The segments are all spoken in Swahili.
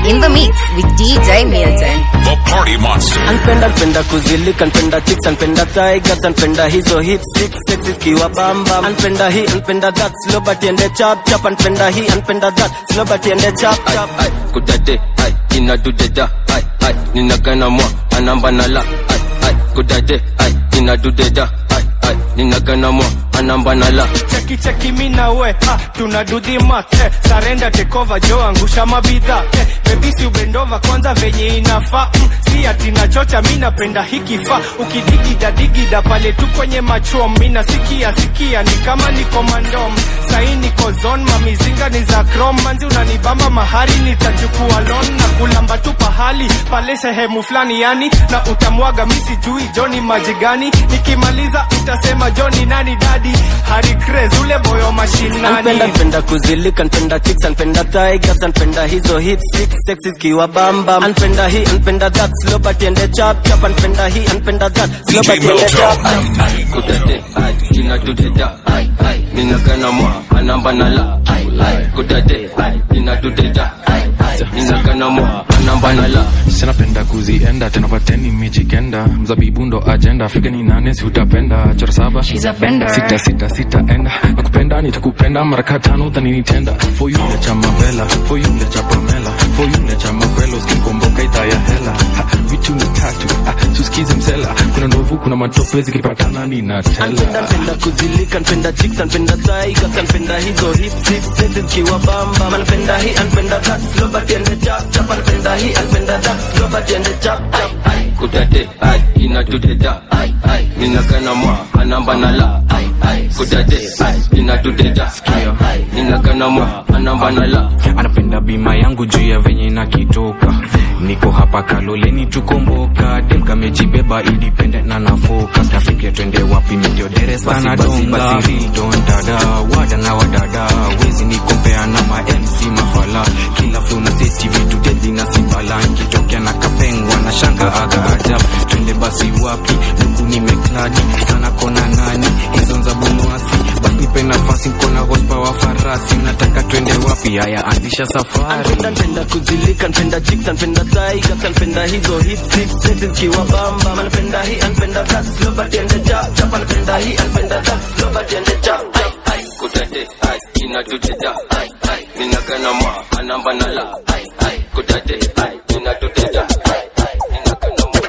in the mix with DJ Milton. The Party Monster. Anpenda anpenda kuzilika, anpenda chicks, anpenda tigers, anpenda hizo hips six sexy kiwa bamba. Anpenda hii, anpenda that, slow but ende chap chap. Anpenda hii, anpenda that, slow but ende chap chap. ai kudade ai inadudeda ai ai ninagana mwa anamba nala ai ai kudade ai inadudeda ai ai ninagana mwa anamba nala cheki cheki mi na we ah, tuna do the math eh, sarenda tekova jo angusha mabidha eh, bebisi ubendova kwanza venye inafaa mm, si ati nachocha mi napenda hikifaa ukidigida digida pale tu kwenye machom mi nasikia sikia ni kama niko mandom sahi niko zon mamizinga ni za krom manzi unanibamba mahari nitachukua lon na kulamba tu pahali pale sehemu fulani yani na utamwaga mi sijui joni maji gani nikimaliza utasema joni nani dadi hari craze ule boyo mashinani Anpenda anpenda kuzilika, anpenda chicks, anpenda tigers, anpenda hizo hips six sexy kiwa bamba. Anpenda hii, anpenda that, slow but ende chap chap. Anpenda hii, anpenda that, slow DJ but ende Milton. chap. ai kudade ai inadudeda ai ai ninagana mwa anamba nala ai ai kudade ai inadudeda ai ai ninagana mwa anamba nala sinapenda kuzienda tena pateni mijikenda mzabibu ndo ajenda afrika ni nane si utapenda chora saba sita sita sita enda nakupenda nitakupenda maraka tano dhaninitenda foyule cha mavela foyule cha pamela foyule cha makwelo skikomboka idhaa ya hela Ha, vitu ni tatu ah, suskize msela kuna ndovu kuna matope zikipatana Anpenda ninatela anpenda kuzilika, anpenda chicks, anpenda tigers, anpenda hizo hips six sexy kiwa bamba. Anpenda hii, anpenda that, slow but ende chap chap. Anpenda hii, anpenda that, slow but ende chap chap. ai kudade ai inadudeda ai ai ninagana mwa anamba nala ai ai kudade ai inadudeda ai ai ninagana mwa anamba nala anapenda bima yangu juu ya venye nakitoka niko hapa kaloleni tukomboka demkamejibeba independent na na focus nafikia twende wapi midio deres basi basi basi real don dada wada na wadada wezi nikompea na ma MC mafala kila flow na seti vitu deadly na sibala nikitokea na kapengwa na shanga aga ajabu twende basi wapi huku nimekladi sana kona nani hizo za bunwasi basi nipe nafasi nkona horsepower farasi nataka twende wapi haya anzisha safari Anpenda anpenda kuzilika, anpenda chicks, anpenda tigers, anpenda hizo hips six sexy kiwa bamba. Anpenda hii, anpenda that, slow but ende chap chap. Anpenda hii, anpenda that, slow but ende chap chap. ai kudade ai inadudeda ai ai ninagana mwa anamba nala ai ai kudade ai inadudeda ai ai ninagana mwa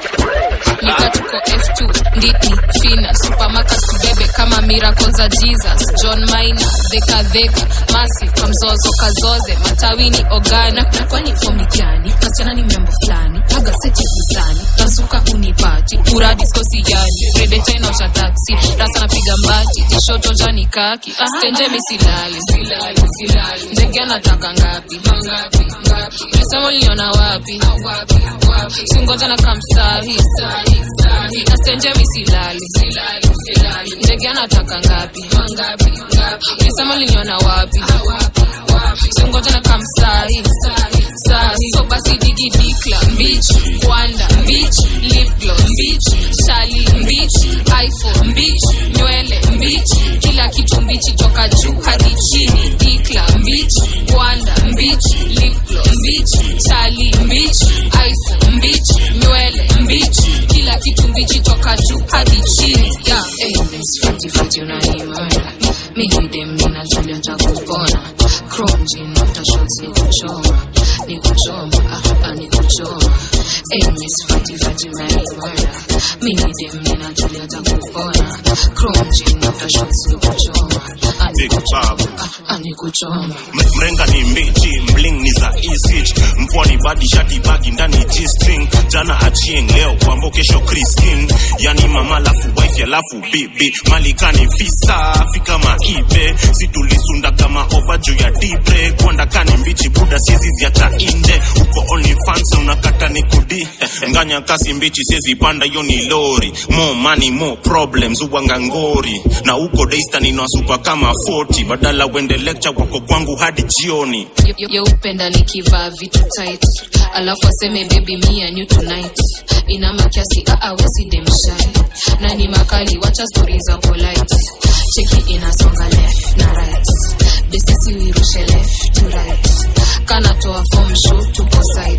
Lika tuko F2 nditi fina supermarket tubebe kama miracle za Jesus John Maina dheka dheka masi kwa mzozo kazoze matawini ogana na kwani fomi gani kasichana ni mambo fulani aga seti hisani tazuka unipati ura diskosi yani rede tena cha taxi rasa napiga mbati tishoto jani kaki stenje misilali silali silali ndege anataka ngapi ngapi ngapi nisema liona wapi wapi wapi singoja na kamsahi sahi sahi nastenje misilali silali silali ndege anataka ngapi ngapi ngapi nisema liona wapi wapi wapi singoja na kamsahi sahi sahi so basi digi dikla mbich kwanda mbich lip gloss mbich shali mbich iphone mbich nywele mbich kila kitu mbichi toka juu hadi chini dikla mbich kwanda mbich lip gloss mbich shali mbich iphone mbich nywele mbich kila kitu mbichi toka juu hadi chini yeah. hey, miss fiti fiti unanimana mimi dem nina Julia takupona chrome jean after shots ni kuchoma ni kuchoma ah, ah, ni kuchoma hey, miss fiti fiti unanimana mimi dem nina Julia takupona chrome jean after shots ni kuchoma ah, ni Big Bob. ah, ah, ni kuchoma M- mrenga ni mbichi mling ni za isich mpwani badi shati bagi ndani g-string jana achieng leo kwambo kesho kristin yani mama lafu wife alafu bibi malikani visa fika maibe situlisunda kama ova juu ya dibre kwandakani mbichi buda siezi ziacha inde uko only fans unakata ni kudi nganya kasi mbichi siezi panda hiyo ni lori more money more problems uwanga ngori na uko daystan inawasupa kama 40 badala wende lecture wako kwangu hadi jioni yeupenda nikivaa vitu tight alafu aseme baby me and you tonight ina makiasi aawezi demshai na ni makali wacha stori za polite cheki inasonga left na right besisi wirushe left to right kanatoa form show tuko side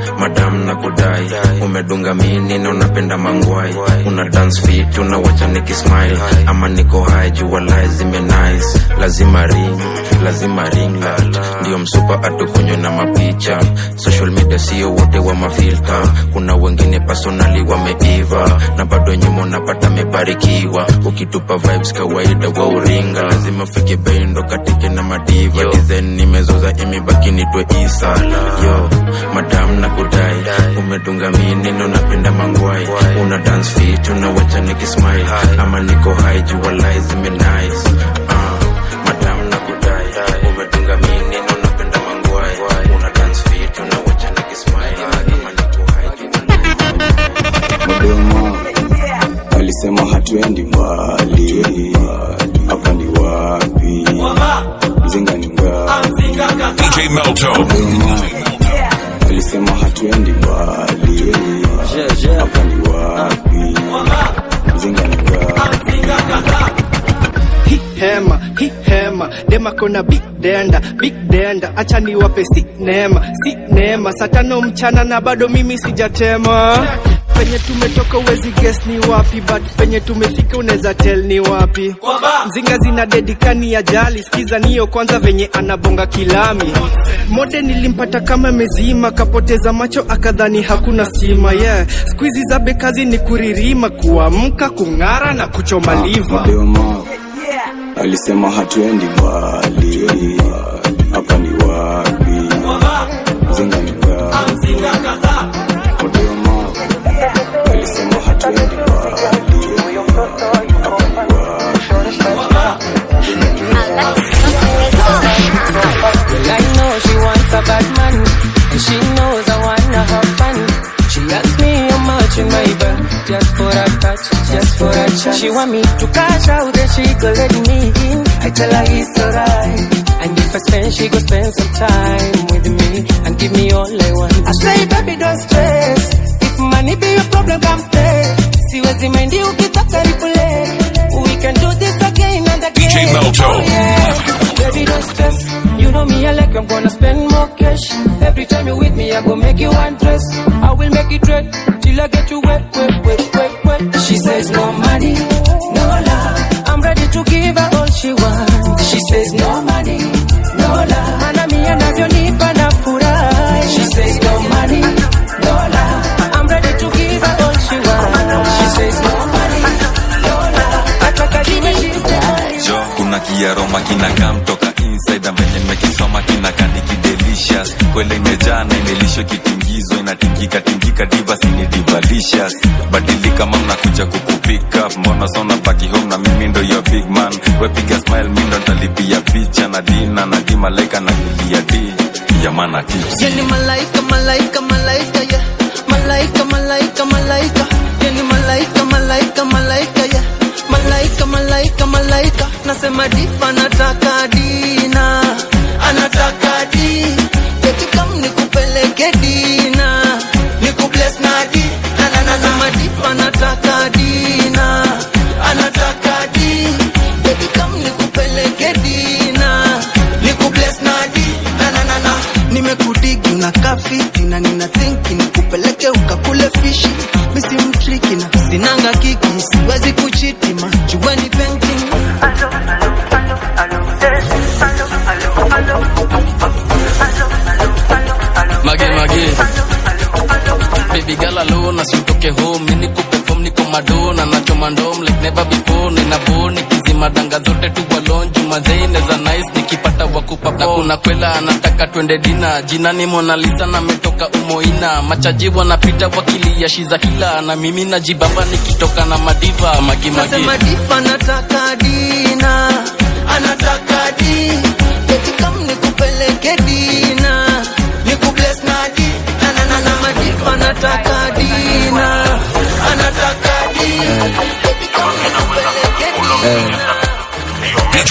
madam na kudai umedunga mini na unapenda mangwai una dance fit unawacha nikismile ama niko high jua lies zime nice lazima ring lazima ring light ndio msupa atukunywe na mapicha social media sio wote wa mafilta kuna wengine personali wameiva na bado nyuma unapata mebarikiwa ukitupa vibes kawaida wa uringa lazima fike bendo katike na madiva design nimezoza imebaki nitwe isa yo madam na kudai umedunga mini na unapenda mangwai una dance fit unawacha nikismile ama niko high jua lies zime nice uh, madam na kudai umedunga mini na unapenda mangwai una dance fit unawacha nikismile ama niko high Dodoma alisema hatuendi mbali, hapa ni wapi? Mzinga ni ngapi? DJ Melto. Dodoma alisema hatuendi mbali, hapa ni wapi? Mzinga ni ngapi? Hi hema hi hema dema kona big denda big denda acha niwape si neema si neema saa tano mchana na bado mimi sijatema penye tumetoka uwezi guess ni wapi but penye tumefika unaweza tell ni wapi mzinga zina dedikani ya jali skiza niyo kwanza venye anabonga kilami mode nilimpata kama mezima kapoteza macho akadhani hakuna stima yeah skuizi za bekazi ni kuririma kuamka kung'ara na kuchoma liva Dodoma alisema hatuendi mbali, hapa ni wapi? Mzinga ni ngapi? Dodoma alisema hatuendi mbali, hapa ni Well, I know she wants a bad man, and she knows I wanna have fun. She asks me how much in my bag, just for a touch, just for a chance. She want me to cash out, then she go let me in. I tell her it's alright, and if I spend, she go spend some time with me and give me all I want. I say, baby, don't stress. If money be your problem, come play. Siwezi mind ukitaka replay. We can do this again and again. DJ Melto. Oh, yeah. Baby, don't stress. You know me, I like I'm gonna spend more cash. Every time you with me, I go make you undress. I will make it red till I get you wet, wet, wet, wet, wet. She says no money, no love. I'm ready to give her all she wants. She says no money, no love. Mana mi anavyonipa na furahi. She says no money, no love. I'm ready to give her all she wants. She says no money, no love. Ataka jiwe she says jo kuna kiaroma kinakaa mtoka inside na venye nimekisoma kinakaa nikidelicious kwele imejaa na imelishwa kitingizo inatingika tingika divas ni divalicious badilika mam nakuja kukupika mbona sona baki home na mimi ndo your big man wepiga smile mi ndo ntalipia picha na dina na di malaika na kulia di yamana tips Yani malaika, malaika, malaika, yeah. Malaika, malaika, malaika. Yani malaika, malaika, malaika, yeah. Malaika, malaika, malaika. Nasema difa anataka dina. Anataka di. Eti kam nikupeleke dina. Nikubless na di. Na na na nasema difa anataka dina. Anataka di. Eti kam nikupeleke dina. Nikubless na di. Na na na na. Nimekudigi unakaa fiti na nina thinki nikupeleke ukakule fishi misi mtriki na sinanga kiki siwezi kuchiti majueni painting mage mage baby girl alone asitoke home mimi niko perform niko madona nachoma ndom like never before nina boni kizima danga zote tu walonju mazeine za nice nikipata wakupa na kuna kwela anataka twende dina jina ni Mona Lisa na metoka umoina machaji wanapita wakilia shiza hila na mimi najibamba nikitoka na madiva magi magi nasema difa anataka dina anataka di eti kam nikupeleke dina nikubless na di na na na na madifa anataka dina anataka di eti kam nikupeleke dina DJ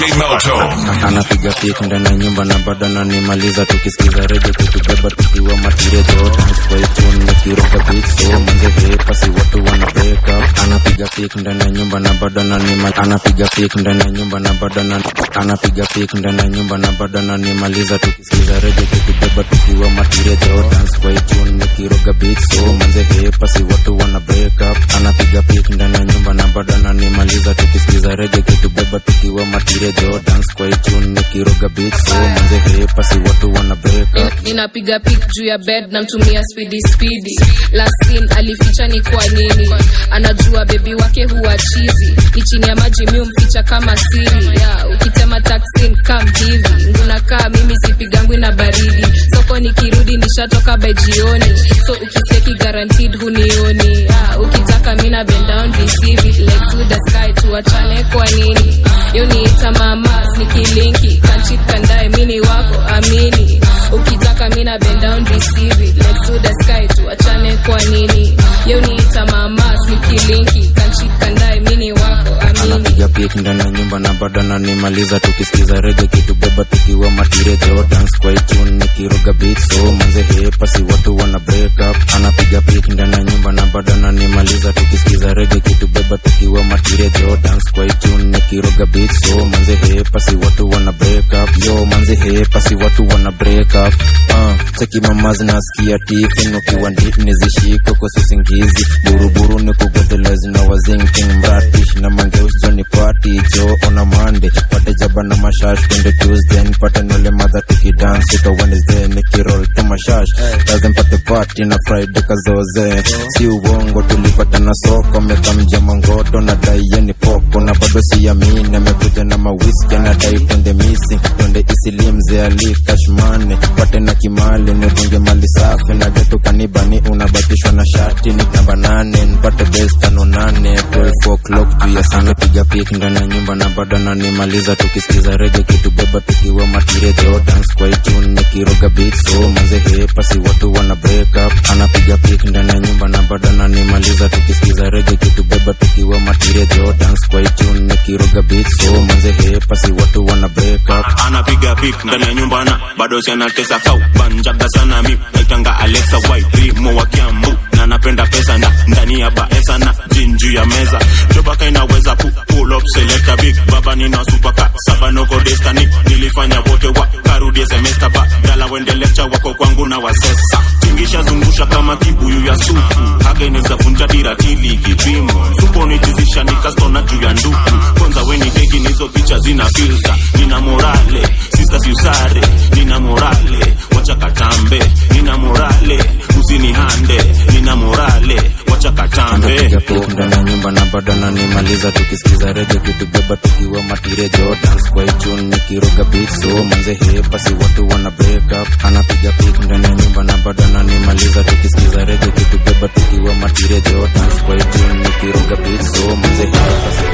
Na- anapiga pik ndani ya nyumba na bado ananimaliza tukisikiza reje kitubeba tukiwa matiria jordans kwa itun nikiroga beat so manze hepa si watu wana break up anapiga pik ndani ya nyumba na bado ananima anapiga pik ndani ya nyumba na bado ana- anapiga pik ndani ya nyumba na bado ananimaliza tukisikiza reje kitubeba tukiwa matiria jordans kwa itun nikiroga beat so manze hepa si watu wana break up anapiga pik ndani ya nyumba na bado ananimaliza tukisikiza reje kitubeba tukiwa matiria jordans kwa itun nikiroga beat so manze hepa si watu wana break up ninapiga pik juu ya bed namtumia spidi spidi lasin alificha ni kwa nini anajua bebi wake huwa chizi ni chini ya maji mi umficha kama siri ya ukitema taksin kam hivi ngunakaa mimi sipigangwi na baridi soko nikirudi nishatoka by jioni so ukiseki guaranteed hunioni ya ukitaka mina bend down receive it like to the sky tuachane kwa nini yoniita mama nikilinki kanchit kandae mini wako amini ukitaka mina bend down receive it like to the sky tuachane kwa nini yoniita mama nikilinki kanchit kandae mini wako amini anapiga pik ndani ya nyumba na bado ananimaliza tukisikiza rege kitubeba tukiwa matire jordans kwa itun nikiroga beat so manze hepa si watu wana break up anapiga pik ndani ya nyumba na bado ananimaliza tukisikiza rege kitubeba tukiwa matire jordans kwa itun nikiroga beat so manze hepa si watu wana break up yo manze hepa si watu wana break up uh, cheki mama zinasikia tifin ukiwa ndip nizishiko kwa sisingizi buruburu ni kugotelezi na wazinking mratish na mangeus joni party jo ona mande pate jaba na mashash twende tuesday nipate nole madha tukidance ito wednesday nikirol tu mashash lazim pate party na friday kazoze si uongo tulipata na soko mekamja mangoto na daiye poko na bado siamini amekuja na mawiski na dai twende missing twende isilimze ali kashmane pate na kimali nidunge mali safi na getu kanibani unabatishwa na shati ni namba nane nipate bes tano nane 12 o'clock juu ya sana piga pik ndani ya nyumba na bado nanimaliza tukisikiza rege kitubeba tukiwa matire jordans kwa itun nikiroga beat so manze hepa si watu wana break up anapiga pik ndani ya nyumba na bado nanimaliza tukisikiza rege kitubeba tukiwa matire jordans kwa itun nikiroga beat so manze hepa si watu wana break up anapiga pik ndani ya nyumba na bado si anatesa kau banjaga sana mi naitanga alexa wairimo wa kiambu na napenda pesa na ndani ya baesa na jinju ya meza jobaka inaweza pu pull up selecta big baba nina supaka saba noko destiny nilifanya wote wa karudie semester ba dala wende lecture wako kwangu na wasesa tingisha zungusha kama kibuyu ya supu haga inaweza vunja dira tili kipimo supo nitizisha nikastona juu ya nduku kwanza weni keki nizo picha zina filter nina morale sister siusare nina morale wacha katambe nina morale usinihande nina morale wacha katambe anapiga pik ndani ya nyumba na bado ananimaliza tukisikiza rege kitubeba tukiwa matire jordans kwa itun nikiroga beat so manze hepa si watu wana break up anapiga pik ndani ya nyumba na bado ananimaliza tukisikiza rege kitubeba tukiwa matire jordans kwa itun nikiroga beat so manze hepa si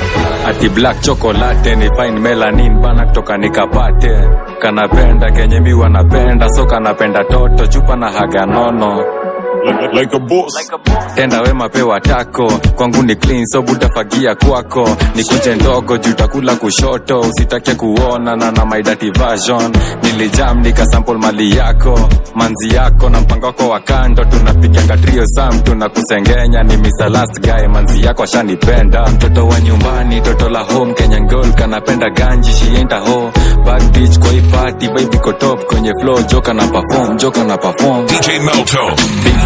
ati black chocolate ni fine melanin bana kutoka nikapate kanapenda kenye mi wanapenda so kanapenda toto chupa na haga nono like, like a boss. tenda wema pewa tako kwangu ni clean so butafagia kwako nikuje ndogo juu takula kushoto usitake kuona na na my dirty version nilijam nikasample mali yako manzi yako na mpango wako wa kando tunapiganga trio sam tunakusengenya ni Mr. last guy manzi yako ashanipenda mtoto wa nyumbani toto la home Kenyan girl kanapenda ganji she ain't a hoe bad bitch kwa hii party vibe iko top kwenye flow joka na perform joka na perform DJ Melto.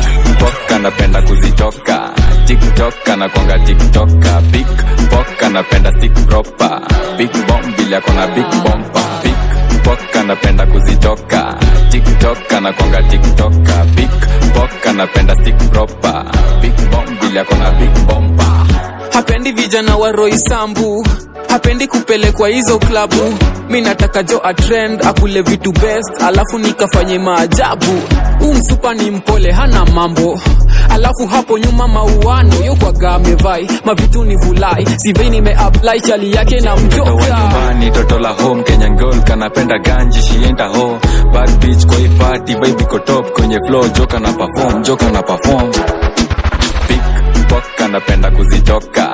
Pok anapenda kuzitoka tiktok anakwanga tiktoka big pok anapenda stick proper big bomb vile akona big bompa big pok anapenda kuzitoka tiktok anakwanga tiktoka big pok anapenda stick proper big bomb vile akona big bompa hapendi vijana wa roisambu hapendi kupelekwa hizo klabu mi nataka jo atrend akule vitu best alafu nikafanye maajabu huu msupa ni mpole hana mambo alafu hapo nyuma mauano yokwaga amevai mavitu ni vulai sivei nimeapply chali yake na mtoto wa mjoka nyumbani toto la home kenyan girl kanapenda ganji shienda ho bad bitch kwa hii party vibe iko top kwenye flow joka na perform joka na perform big pok anapenda kuzitoka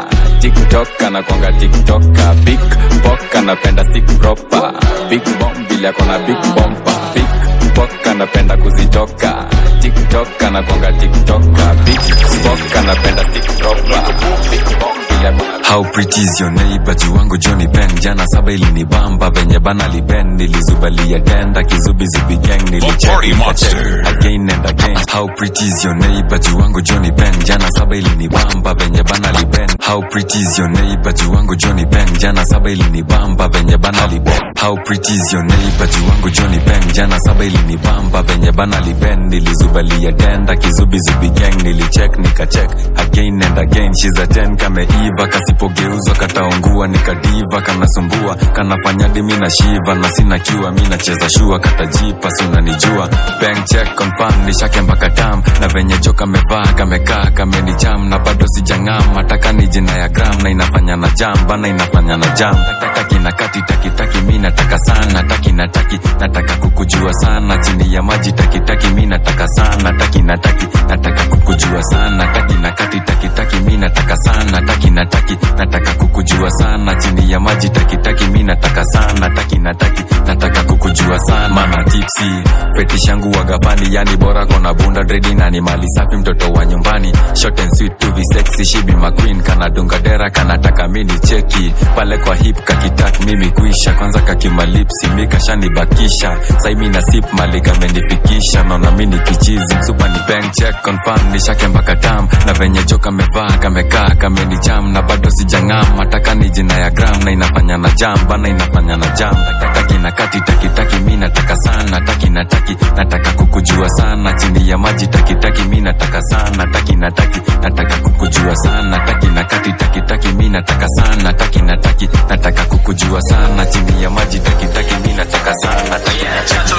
tiktok anakwanga tiktoka big pok anapenda stick proper big bomb vile akona big bompa big pok anapenda kuzitoka tiktok anakwanga tiktoka big pok anapenda stick proper big bomb vile akona How pretty is your neighbor jiwangu Johnny Ben jana saba ilinibamba venye bana liben nilizubalia tenda kizubizubi gang nilicheck nikacheck again and again How pretty is your neighbor jiwangu Johnny Ben jana saba ilinibamba venye bana liben How pretty is your neighbor jiwangu Johnny Ben jana saba ilinibamba venye bana liben How pretty is your neighbor jiwangu Johnny Ben jana saba ilinibamba venye bana liben nilizubalia tenda kizubizubi gang nilicheck nikacheck again and again she's a 10 kameiva kasipogeuzwa kataungua nikadiva kanasumbua kanafanya dimi na shiva na sina kiwa mi nacheza shua katajipa si unanijua bank check confirm nishake mpaka tam na venye jo kamevaa kamekaa kamenijam na bado sijang'am ataka ni jina ya gram na inafanya na jam bana inafanya na jam taki na kati taki taki mi nataka sana taki na taki nataka kukujua sana chini ya maji taki taki mi nataka sana taki na taki nataka kukujua sana taki na kati taki taki mi nataka sana taki na taki nataka kukujua sana chini ya maji taki taki mi nataka sana taki na taki nataka kukujua sana mama tipsi fetish yangu wagafani yani bora kona bunda dredi na ni mali safi mtoto wa nyumbani short and sweet to be sexy she be my queen kana dunga dera kanataka mini cheki pale kwa hip kakitak mimi kuisha kwanza kakimalipsi mi kashanibakisha sai mi na sip mali kamenifikisha naona mini kichizi msupa ni bank check confirm nishake mpaka tam na venye jo kamevaa kamekaa kamenijam na bado sijang'am ataka ni jina ya gram na inafanya na jam bana inafanya na jam taki na kati taki taki mi nataka sana taki na taki nataka kukujua sana chini ya maji taki taki mi nataka sana taki na taki nataka kukujua sana taki na kati taki taki mi nataka sana taki na taki nataka kukujua sana chini ya maji taki taki mi nataka sana taki na taki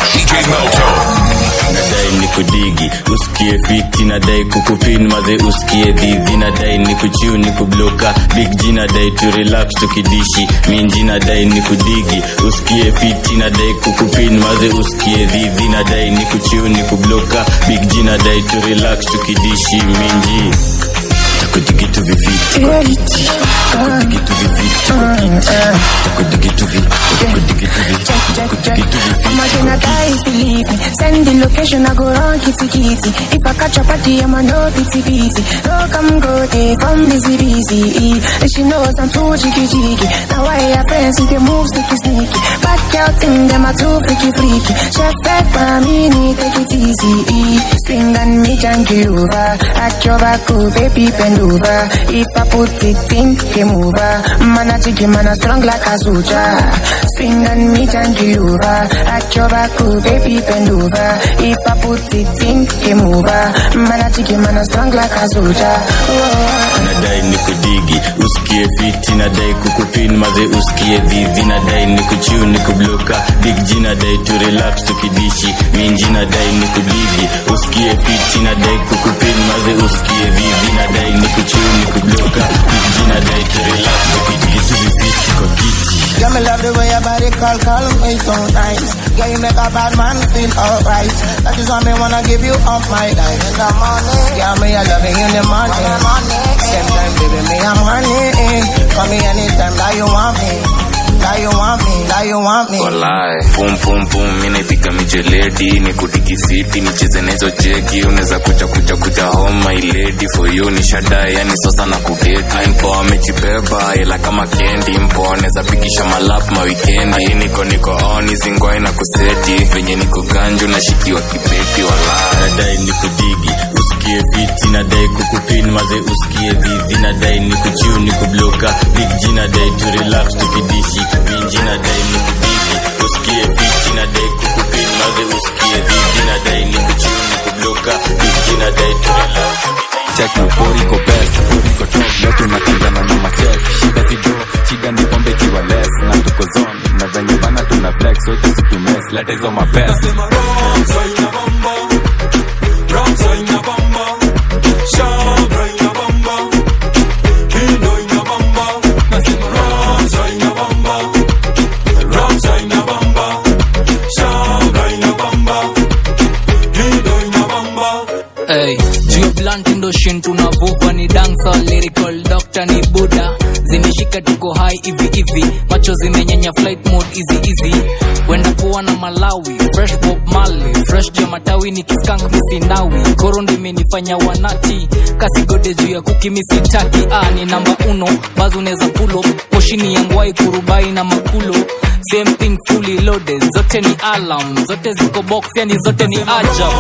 nadai ni kudigi usikie fiti nadai kukupin maze usikie dhidhi nadai ni kuchiu ni kubloka big g nadai tu relax tukidishi minji nadai ni kudigi usikie fiti nadai kukupin maze usikie dhidhi nadai ni kuchiu ni kubloka big g nadai tu relax tukidishi minji takudigitu vifiti kwa kiti takudigitu vifiti kwa kiti takudigitu vi takudigitu vi takudigitu I'ma vifiti gonna die if you leave me. Send the location, I go run kitty kitty. If I catch a party, I'ma no pity pity. No come go day from busy busy. And she knows I'm too cheeky cheeky. Now I have friends who can move sneaky sneaky. Back out thing, them are too freaky freaky. Chef back by me, need take it easy. Swing and me junkie over. At your back, oh, baby bend over. If I put it in, game over. Man a jiggy, man a strong like a soldier. Swing and me junkie over. At your back, oh, baby bend over. If I put it in, game over. Man a jiggy, man a strong like a soldier. Oh. nadai ni kudigi usikie fiti nadai kukupin maze usikie dhivi nadai ni kuchiu ni kubloka big g nadai tu relax tukidishi minji nadai ni kudigi usikie fiti nadai kukupin maze usikie dhivi nadai ni kuchiu ni kubloka big g nadai tu relax tukidishi vifiti kwa kiti Yeah, me love the way your body call, call me so nice. Yeah, you make a bad man feel alright. That is why me wanna give you up my life in the morning. Yeah, me I love you in the morning. Same time, baby, me I'm honey. Call me anytime that you want me. That you want me, that you want me. walai pum pum pum mi naipiga mijeledi ni kudigi fiti nicheze nahizo jeki unaweza kuja kuja kuja home my lady for you ni shadai yani sosa na kudeti Ai, mpoa amejibeba ila kama kendi mpoa anaweza pikisha malap mawikendi Ai, niko niko on zingwai na kuseti venye niko ganju nashikiwa kibeti walai nadai ni kudigi usikie fiti nadai kukupin maze usikie dhivi nadai ni kuchiu ni kubloka big g nadai tu relax tukidishi minji nadai ni kudigi usikie fiti nadai kukupin maze usikie dhivi nadai ni kuchiu ni kubloka big g nadai tu relax check na pori ko best pori ko top leo tunakangana na machek shida si do shida ni pombe kiwa less na tuko zone na venye bana tuna flex wote situmes leta hizo mapesa Hey, juu blunt ndo shin tunavuva ni dancer lyrical doctor ni buda nika tuko hai hivi hivi macho zimenyenya flight mode easy easy wenda kuwa na malawi fresh bob mali fresh juu ya matawi ni kiskank misinawi koro ndo imenifanya wanati kasigode juu ya kuki misitaki ah, ni namba uno bazi unaweza pulo poshini ya ngwai kurubai na makulo same thing fully loaded zote ni alarm zote ziko box yani zote ni ajab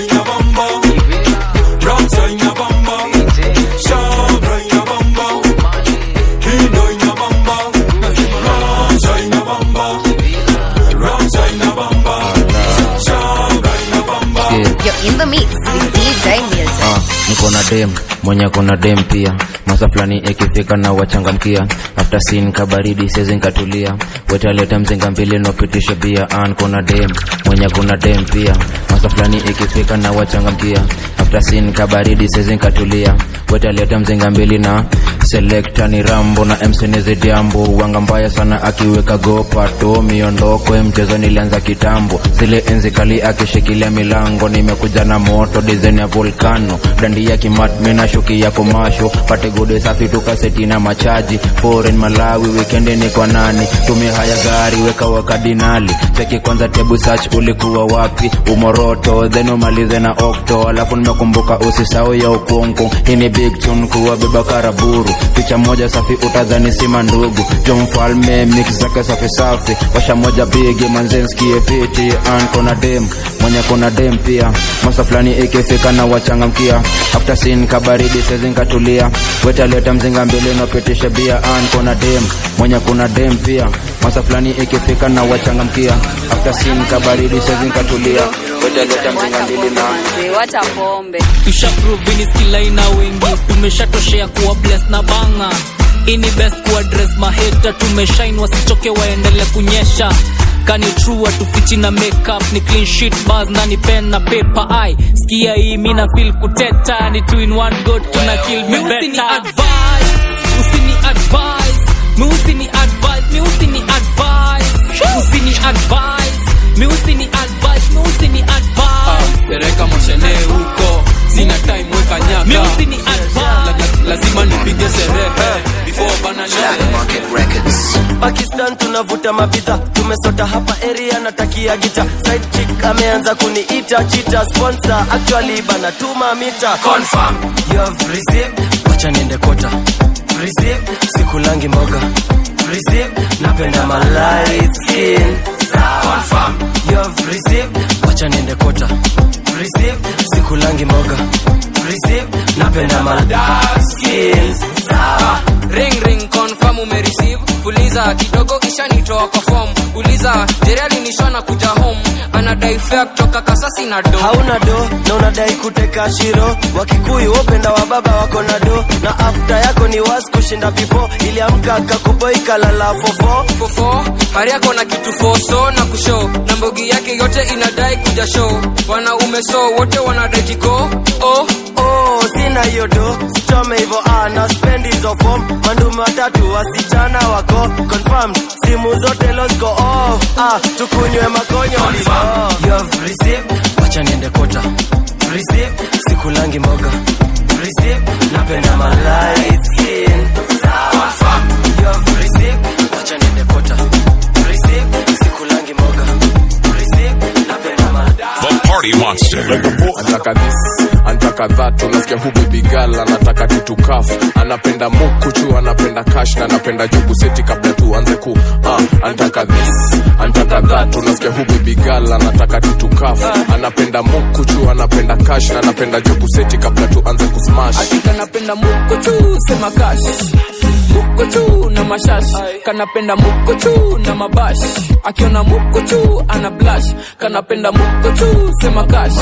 You're in the mix with DJ Milton. Ah, niko na dem mwenye kuna dem pia masa fulani ikifika na wachangamkia after sin kabaridi sezi nkatulia wetaleta mzinga mbili nopitisha bia an kuna dem mwenye kuna dem pia masa fulani ikifika na wachangamkia after sin kabaridi sezi nkatulia wetaleta mzinga mbili na selekta ni rambo na msenizi jambo wanga mbaya sana akiweka gopato miondoko ya mchezo nilianza kitambo zile enzi kali akishikilia milango nimekuja na moto dizaini ya volcano dandi ya kimat mina shuki ya komasho pate gode safi tukaseti na machaji foreign malawi wikendi ni kwa nani tumia haya gari weka wakadinali cheki kwanza tebu search ulikuwa wapi umoroto then umalize na okto alafu nimekumbuka usisau ya ukungu hii ni big tune kuwa beba karaburu picha moja safi utadhani sima ndugu jo mfalme mix zake safi safi washa moja bigi manzenskie fiti an kona dem mwenye kona dem pia masa fulani ikifika na wachangamkia after sin kabaridi sezinkatulia wetaleta mzinga mbili nopitisha bia an kona dem mwenye kuna dem pia masa fulani ikifika na wachangamkia after sin kabaridi sezinkatulia wetaleta mzinga mbili na wacha pombe tushaprovini skilaina wengi tumeshatoshea kuwa bless na banga ini best kuadres maheta tumeshain wasichoke waendele kunyesha kani true atufichi na makeup ni clean sheet bars na ni pen na paper ai skia hii mina feel kuteta ni two in one go tuna kill me better advice usini advice mi usini advice mi usini advice usini advice mi usini advice mi usini advice pereka moshene huko sina time weka nyaka mi usini advice La- la- lazima nipige sherehe before bana pakistan tunavuta mabidha tumesota hapa area natakia gita side chick ameanza kuniita chita sponsor actually bana tuma mita confirm you have received wacha niende kota receive sikulangi mboga receive napenda my light skin confirm you have received wacha niende kota receive sikulangi mboga receive napenda my dark skin ring ring confirm umereceive fuliza kidogo ishanitoa kwa form uliza jerali nishana kuja home anadai fare kutoka kasasi na do hauna do na unadai kuteka shiro wakikuyu wopenda wa baba wako na do na afta yako ni was kushinda before iliamka kakuboi kalala fofo fofo hari yako na kitu foso na kushow na mbogi yake yote inadai kuja show wanaume so wote wanadai jiko oh oh sina hiyo do sichome hivo ah, na spend hizo form mandume watatu wasichana wako confirmed simu zote losko off ah, tukunywe makonyo oh. you have received wacha niende kota receive sikulangi mboga receive napenda my light skin confirm you have received wacha niende kota receive sikulangi mboga receive napenda my The Party Monster. anataka this anataka that unasikia hu baby girl anataka kitu kaf anapenda mukuchu anapenda cash na anapenda jugu seti kabla tuanze ku uh, anataka this anataka that unasikia hu baby girl anataka kitu kaf anapenda mukuchu anapenda cash na anapenda jugu seti kabla tuanze kusmash kanapenda mukuchu sema kash mukuchu na mashash kanapenda mukuchu na mabash akiona mukuchu ana blash kanapenda mukuchu sema kash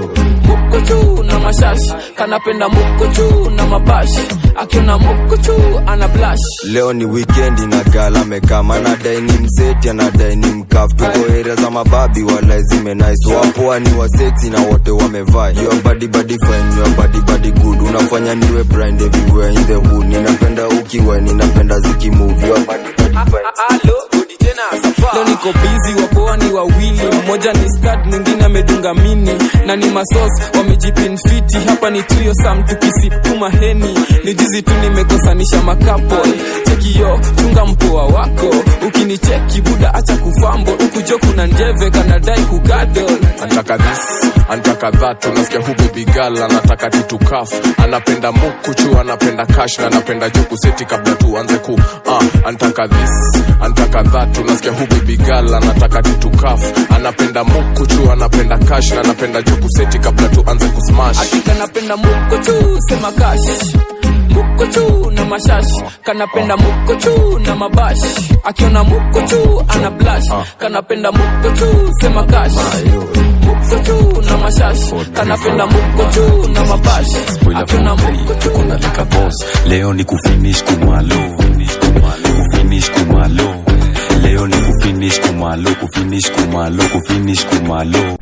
mukuchu na mashash kanapenda mukuchu na mabash akiona mukuchu ana blash leo ni wikendi na gal amekaa anadai ni mseti anadai ni mkaf tuko area za mababi wala zime nice wapoa ni waseti na wote wamevaa your body body fine your body body good unafanya niwe blind everywhere in the hood ninapenda ukiwa ninapenda zikimove your body body fine alo rudi tena safa leo niko bizi wapoa ni wawili mmoja ni stad mwingine amedunga mini na ni masos wamejipinfiti hapa ni tuyo sam tukisipuma heni ni jizi tu nimekosanisha makapol chekiyo chunga mpoa wako ukinicheki buda acha kufambo ukujo kuna njeve kanadai kugadol antaka this antaka that unasikia hu baby girl anataka titukaf anapenda mukuchu anapenda cash na anapenda joku seti kabla tuanze ku uh, antaka this antaka that unasikia hu baby girl anataka titukaf anapenda mukuchu anapenda cash na anapenda joku seti kabla tuanze kusmash hakika napenda mukochu sema kash mukochu na mashash kanapenda mukochu na mabash akiona mukochu ana blash kanapenda mukochu sema kash mukochu na mashash kanapenda mukochu na mabash akiona mukochu kuna lika boss leo ni kufinish kumalo kufinish kumalo leo ni kufinish kumalo kufinish kumalo kufinish kumalo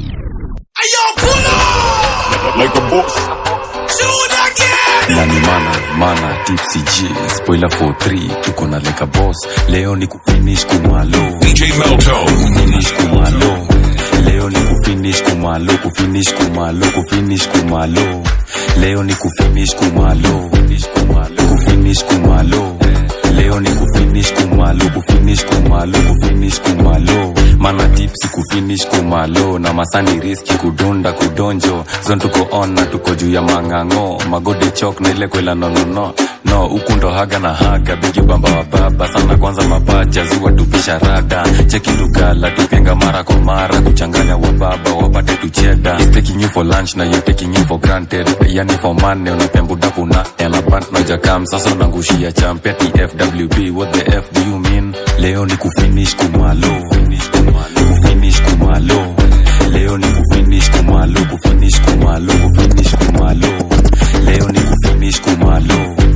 like a boss na ni mana mana tipsy g spoiler 43 tuko na leka boss leo ni kufinish kumalo DJ Melto. kufinish kumalo leo ni kufinish kumalo kufinish kumalo kufinish kumalo leo ni kufinish kumalo kufinish kumalo leo ni kufinish kumalo kufinish kumalo kufinish kumalo mana tipsi kufinish kumalo na masani riski kudunda kudonjo zon tuko on na tuko juu ya mang'ang'o magode chok na ile kwela nonono no huku ndo haga na haga bigi bamba wa baba sana kwanza mapacha ziwa tupisha rada cheki lugala tupenga mara kwa mara kuchanganya wa baba wapate tucheda He's taking you for lunch na you taking you for granted yani for money unapembuda kuna elabant na jakam sasa unangushia champe tfwb what the f do you mean leo ni kufinish kumalo kufinish kumalo leo ni kufinish kumalo kufinish kumalo kufinish kumalo leo ni kufinish kumalo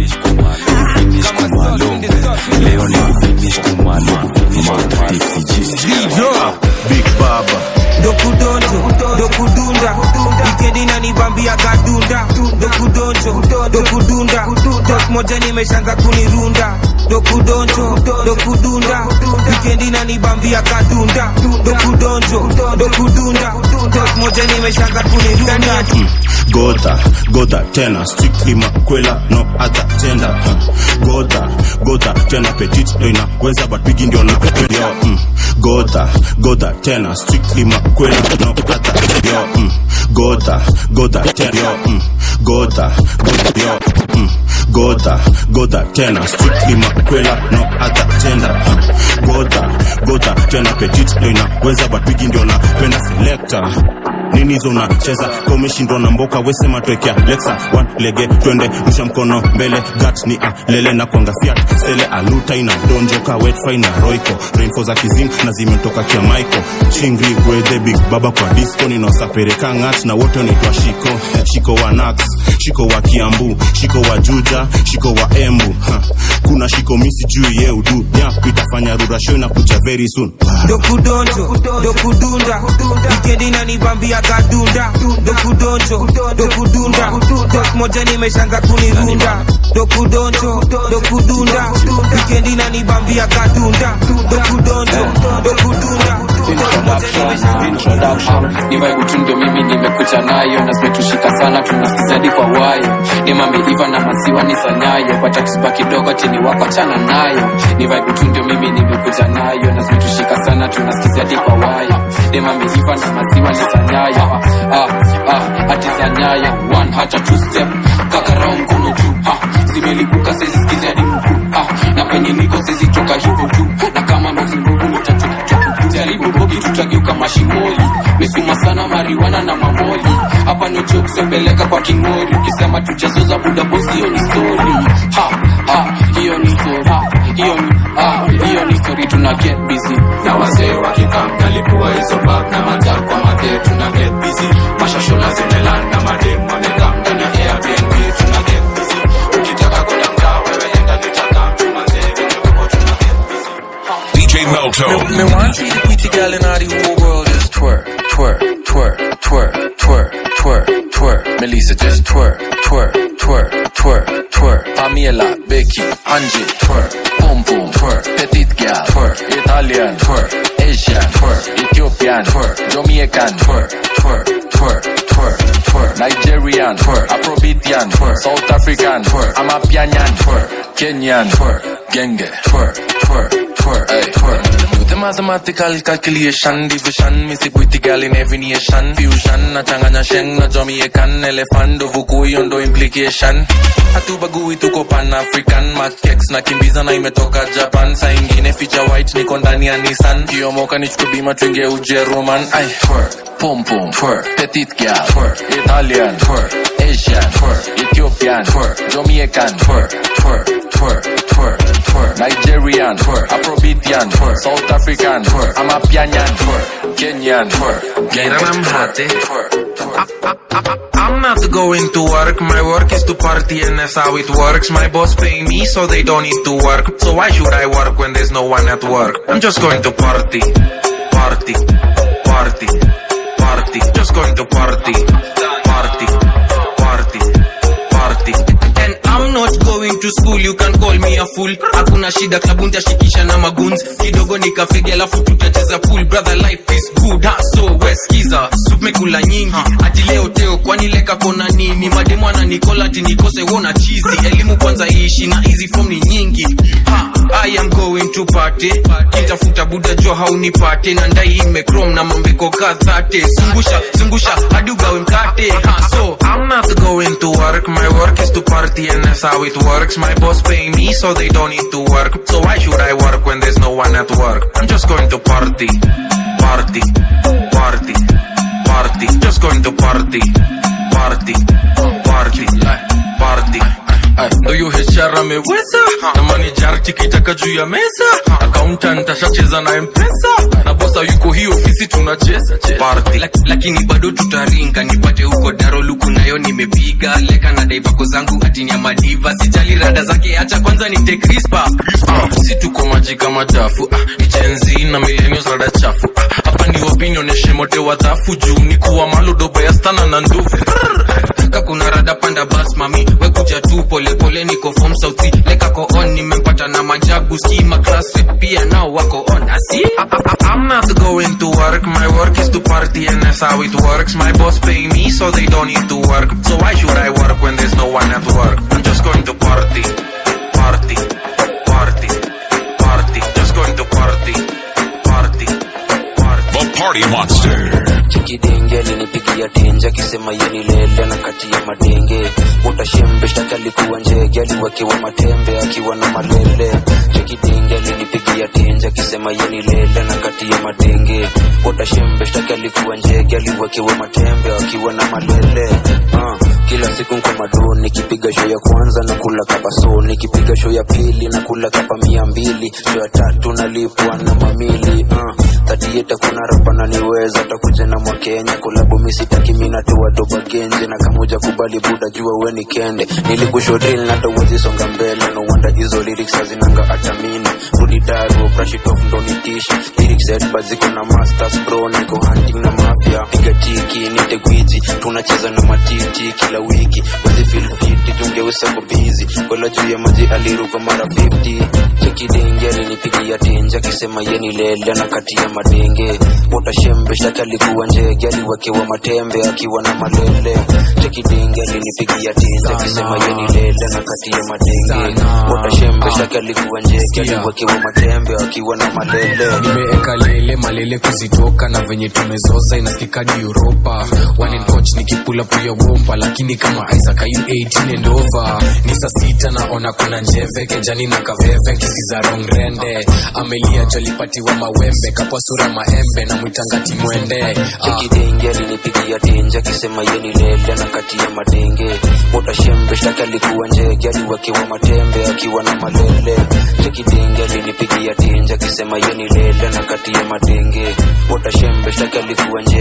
kufinish kumalo leo ni kufinish kumalo kufinish kumalo big baba dokudonjo dokudunda wikendi nanibambia gadunda dokudonjo dokudunda tok moja nimeshanza kunirunda dokudonjo dokudunda wikendi nanibambia gadunda dokudonjo dokudunda tok moja nimeshanza kunirunda Gota, gota tena strictly makwela no other tender huh. Gota, gota tena petit ndo inaweza but bigi ndio na yo mm. Gota, gota tena strictly makwela no other yo mm. Gota, gota tena yo mm. Gota, gota yo mm. Gota, gota tena strictly makwela no other tender huh. Gota, gota tena petit ndo inaweza but bigi ndio napenda selector nini hizo unacheza komeshindwa na mboka wesema twekea lexa one lege twende rusha mkono mbele gat ni alele na kwanga fiat sele aluta ina donjoka wetfry na roiko rainfo za kizing na zimetoka kia maiko chingri gwedhe big baba kwa disco ninaosapereka ngat na wote wanaitwa shiko shiko wa nax shiko wa kiambu shiko wa juja shiko wa embu ha. kuna shiko misi juu ye udu nyap itafanya rurasho inakuja very soon dokudonjo dokudunda wikendi nanibambia gadunda dokudonjo dokudunda tok moja nimeshanza kunirunda dokudonjo dokudunda wikendi nanibambia gadunda dokudonjo dokudunda ni vibe tu ndio mimi nimekuja nayo na zimetushika sana tunasikizadi kwa wayo ni mameiva na maziwa ni sanyayo patatiba kidogo chini wako chana nayo ni vibe tu ndio mimi nimekuja nayo na zimetushika sana tunasikizadi kwa wayo ni mameiva na maziwa ni sanyayo ah, ah, ati sanyayo one hata two step kakarao mkono juu ah, zimelipuka sezisikizi hadi mkuu ah, na penye niko sezitoka hivyo tu na kama ndozinguvu nitatoka jaribu bogi tutageuka mashimoli mesuma sana mariwana na mamoli hapa ni ucho kusembeleka kwa kingori ukisema tujazoza buda bosi hiyo ni story ha ha hiyo ni story ha hiyo ni ha hiyo ni story tuna get busy na wazee wakikam kalipua hizo bag na majak kwa madhe tuna get busy mashashola zimelan na madem wamekam ndani ya airbnb tuna get busy ukitaka kwenda mtaa wewe enda nitakam tumazee venye kuko tuna get busy DJ Melto. Me, me want see the pretty girl in all the whole world just twerk, twerk, twerk, twerk, twerk, twerk, twerk. Melissa just twerk, twerk, twerk, twerk, twerk. twerk. Pamela, Becky, Angie, twerk. Pum pum, twerk. Petite gal, twerk. Italian, twerk. Asian, twerk. Ethiopian, twerk. Jamaican, twerk. Twerk, twerk, twerk, twerk. Nigerian, twerk. Afrobeatian, twerk. South African, twerk. Amapianyan, twerk. Kenyan, twerk. Genge, twerk, twerk, twerk, hey, twerk. Do the mathematical calculation, division, missy pretty gal in every nation. Fusion, na changanya sheng, na Jamaican, elephant, do vukui, ondo implication. Hatubagui tuko pan African, makex na kimbiza na imetoka Japan. Saa ingine feature white niko ndani ya Nissan. Kiomoka nichukue bima tuingie Ujeruman. Ay, twerk, pum pum, twerk, petite gal, twerk, Italian, twerk, Asian, twerk, Ethiopian, twerk, Jamaican, twerk, twerk, twerk, twerk, twerk, Nigerian, twerk, Afrobeatian, twerk, South African, twerk, Amapianyan, twerk, Kenyan, twerk, Mira I'm happy. I'm not going to work, my work is to party and that's how it works. My boss pay me so they don't need to work. So why should I work when there's no one at work? I'm just going to party, party, party, party. Just going to party, party, party, party. And I'm not going to school, you can call me a fool. Hakuna shida, klabu nitashikisha na maguns. Kidogo nikafege alafu tutacheza pool. Brother life is good, ha so weskiza. Soup mekula nyingi, ati leo teo kwani leka kona nini? Mademu ananikola ati nikose wona chizi. Elimu kwanza iishi na hizi form ni nyingi. Ha, I am going to party. Kitafuta buda jo haunipate na ndai imekrom na mambeko kadhate. Zungusha, zungusha hadi ugawe mkate. Ha so I'm not going to work, my work is to party and that's how it works. My boss pay me so they don't need to work. So why should I work when there's no one at work? I'm just going to party, party, party, party. Just going to party, party, party, party. ndo hiyo HR ameweza na manager tikitaka juu ya meza accountant ashacheza na mpesa na bosa yuko hii ofisi tunacheza party lakini bado tutaringa nipate huko daroluku nayo nimepiga leka na daivako zangu atini ya madiva sijali rada zake acha kwanza nite crispa si tuko maji kama chafu ah, ni jenzi na millennials rada chafu ah, hapa ni opinion eshemote wadhafu juu ni kuwa maludoba ya stana na nduvu ka kuna rada panda bas mami wekuja tu polepole niko form sauti leka ko on nimempata na majagu skima class rep pia nao wako on asi I'm not going to work, my work is to party and that's how it works. My boss pay me so they don't need to work. So why should I work when there's no one at work? I'm just going to party, party, party, party. Just going to party, party, party. The Party Monster. chikidenge alinipigia tenje akisema yeni lele na kati ya madenge utashembe shtaki alikuwa njege aliwekewa matembe akiwa na malele chikidenge alinipigia tenje akisema yeni lele na kati ya madenge utashembe shtaki alikuwa njege aliwekewa matembe akiwa na malele uh, kila siku nko madoni nikipiga show ya kwanza na kula kapa so nikipiga show ya pili na kula kapa mia mbili show ya tatu nalipwa na mamili uh, tatieta kuna rapa naniweza takuja na mwakenya kulabu misitaki minatoa doba genje na kamuja kubali buda jua weni kende nilikushodril natawezi songa mbele no wanda hizo lyrics hazinanga atamini rudi daru brashitof ndo nitishi lyrics edba ziko na masters bro niko hunting na mafia piga tiki nite gwiji tunacheza na matiti kila wiki wezi feel fiti tungeusa ko busy kola juu ya maji aliruka mara 50 chekidenge alinipigia tenje akisema yeni lele na kati ya madenge utashembe shtaki alikuwa njege aliwekewa matembe akiwa na malele chekidenge alinipigia tenje akisema yeni lele na kati ya madenge utashembe shtaki alikuwa njege aliwekewa matembe akiwa na malele nimeeka lele malele kuzitoka na venye tumezoza inasikikadi uropa one coach nikipula puya wompa lakini kama isaac ayu 18 and over ni saa sita naona kuna njeve kejani na kaveve nkisiza rongrende amelia jolipatiwa mawembe kapwa sura maembe na mwitangati mwende ah. chekidenge alinipigia tenje akisema yeni lele na kati ya madenge utashembe shtaki alikuwa njege aliwekewa matembe akiwa na malele chekidenge alinipigia tenje akisema yeni lele na kati ya madenge utashembe shtaki alikuwa njege aliwekewa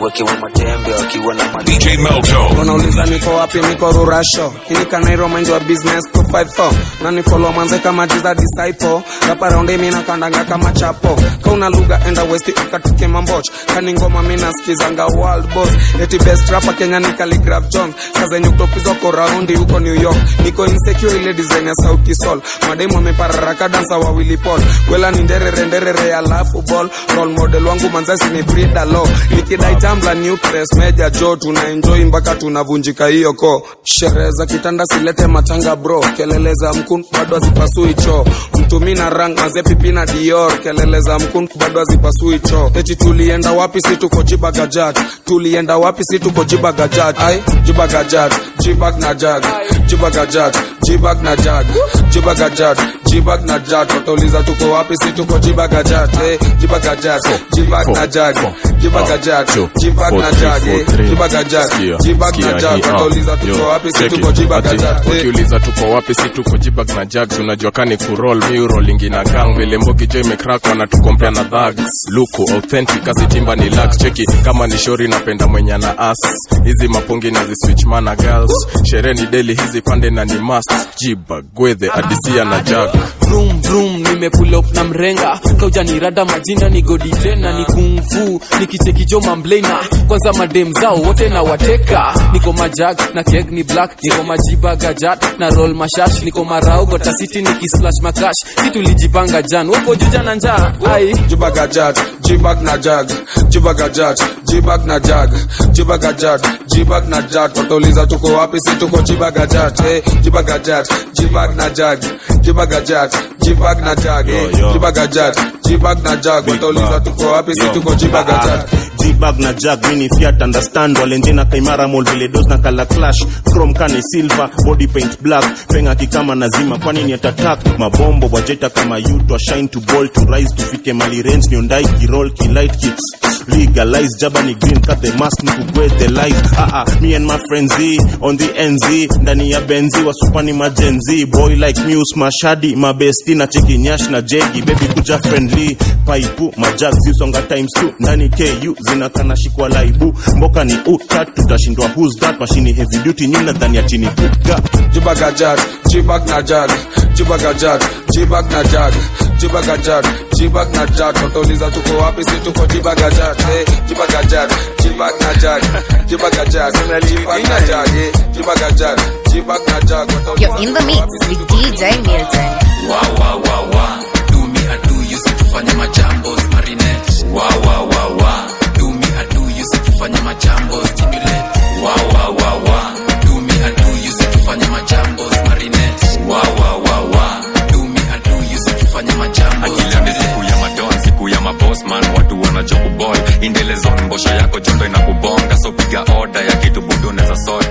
aliwekewa matembe akiwa na DJ Melto. unauliza niko wapi niko rurasho inikanairo mind wa business 254 nani follow manze kama jiza disciple rapa raundi mina kandanga kama chapo kauna lugha enda west ukatuke mamboch kani ngoma mina skizanga world boss eti best rapper Kenya ni Khaligraph Jones saa zenye kutopizwa ko raundi huko New York niko insecure ile design ya sauti sol mademu amepararaka dansa wa Willy Paul kwela ni nderere nderere alafu ball role model wangu manzasi ni Frida Lo nikidai tambla new press meja jo tuna enjoy mpaka tunavunjika hiyo ko sherehe za kitanda silete matanga bro kelele za mkun bado hazipasui choo mtumi na rang maze pipi na dior kelele za mkun bado hazipasui choo eti tulienda wapi si tuko jibagajat tulienda wapi si tuko jibagajat ai jibagajat jibag na jag jibagajat jibag na jag jibagajat jibag na jag watauliza tuko wapi si tuko jibagajat eh jibagajat jibag na jag jibagajat jibag na jag eh jibagajat jibag na jag watauliza tuko wapi si tuko jibagajat eh ukiuliza tuko wapi si tuko jibag na jags unajua kani kurol miurolingi na gang vile mbogi jo imekrak wanatukompea na dhags luku authentic asitimba ni lax cheki kama ni shori napenda mwenye na as hizi mapongi na ziswitch mana girls sherehe ni deli hizi pande na ni mast jibag gwedhe adisia na jag vroom vroom nimepull up na mrenga kaujanirada majina ni godi tena ni kungfu nikichekijo mamblena kwanza madem zao wote na wateka niko majag na keg ni black niko majiba gajat na roll mashash niko marau gotasiti nikislash makash situlijipanga jan woko juja na njaa ai jibagajat jibag na jag jibagajat jibag na jag jibagajat jibag na jag watauliza tuko wapi si tuko jibagajat eh jibagajat jibag na jag jibagajat jibag na jag eh jibagajat jibag na jag watauliza tuko wapi si tuko jibagajat jibag na jag mini fiat understand walenjena kaimara mol vile dos na kala clash chrome kani silver body paint black penga kikama nazima kwani ni atatak mabombo wajeta kama yutwa shine to ball to rise tufike mali range niondai kirol kilight ki legalize jabani green cut the mask nikugwe the light ah ah me and my friends Z, on the nz ndani ya benzi wasupani majenzi boy like muse mashadi mabesti na cheki nyash na jegi baby kuja friendly paipu majag zisonga times 2 ndani ku zinakana shikwa laibu mboka ni utat tutashindwa who's that mashini heavy duty nyina ndani ya chini buga jibagajat jibag na jag jibagajat jibag na jag jibagajat jibag na jag watauliza tuko wapi si tuko jibagajat eh jibagajat jibag na jag jibagajat jibag na jag eh jibagajat jibag na jag You're in the mix with DJ Milton. wa wa wa wa do me I do you si tufanye majambos marinette wa wa wa wa do me I do you si tufanye majambos stimulate wa wa wa wa do me I do you si tufanye majambos marinette wa wa wa wa do me I do you si tufanye majambos akila ni siku ya madon siku ya mabosman watu wanajo kuboy indelezon mbosho yako jondo inakubonga so piga oda ya kitu budu neza sort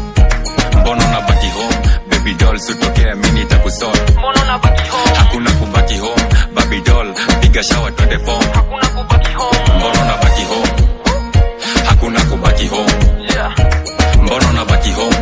mbono na baki home baby doll sutokea mini takusort hakuna kubaki home baby doll piga shawa twende form mbono na baki home hakuna kubaki home mbono na baki home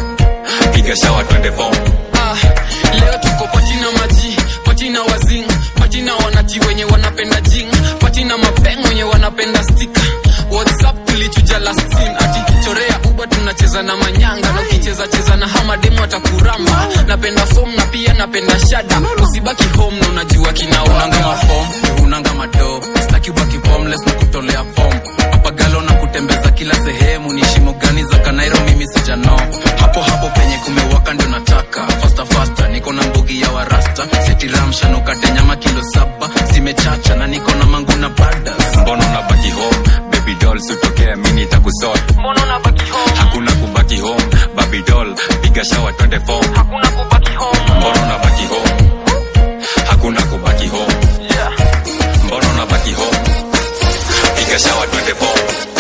piga shawa twende form Ah, leo tuko patina maji patina wazing patina wanati wenye wanapenda jing patina mapeng wenye wanapenda stika whatsapp tulichuja last scene ati chorea uba tunacheza na manyanga na ukicheza cheza na hamademu atakuramba napenda fom na pia napenda shada usibaki home na unajua kinaunanga mafom unanga mado staki ubaki formless na kutolea fom papagalo na kutembeza kila sehemu ni shimo gani za kanairo mimi sijano hapo hapo penye kumewaka ndio nataka fasta fasta niko na mbugi ya warasta setiramshanukate nyama kilo saba zimechacha na niko na mangu na badas mbono na baki home baby doll sutokea mini takusort hakuna kubaki home baby doll piga shawa twende form mbono na baki home hakuna kubaki home mbono na baki home piga shawa twende form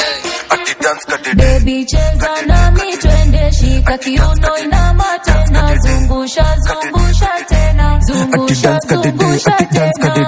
Baby cheza nami twende shika kiuno inama tena zungusha zungusha tena zungusha zungusha tena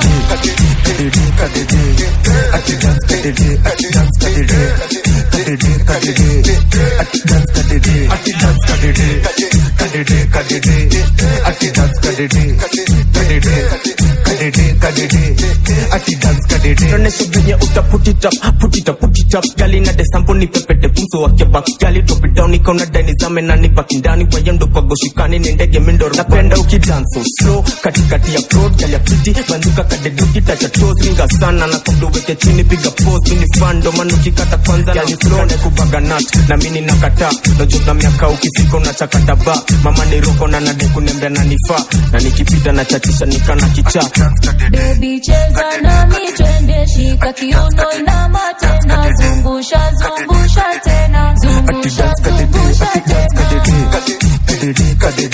ati dance kadede nonesho venye uta put it up put it up put it up gali na desampo ni pepete pumso wake back gali drop it down ikaona dani zame na ni baki ndani wayendo kwa goshikani ni ndege mindo napenda ukidance so slow katikati ya road gali ya pretty banduka kadeduki tacha toes ringa sana na kabla uweke chini piga pose mini fan ndo maana ukikata kwanza na flow na kubaga nut na mimi nakataa najua na miaka ukifika unachakata ba mama ni roko na nade kunembea na nifaa na nikipita na chachisha nikana kichaa Baby cheza nami twende shika kiuno inama tena zungusha zungusha tena zungusha zungusha tena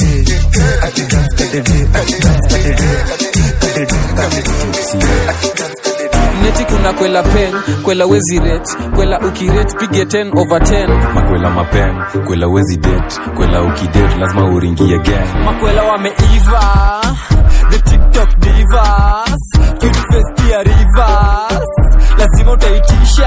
neti kuna kwela pen kwela wezi ret kwela ukiret pige 10 over 10 makwela mapen kwela wezi det kwela ukidet lazima uringie gang makwela wameiva the tiktok divas cute face pia rivers lazima utaitisha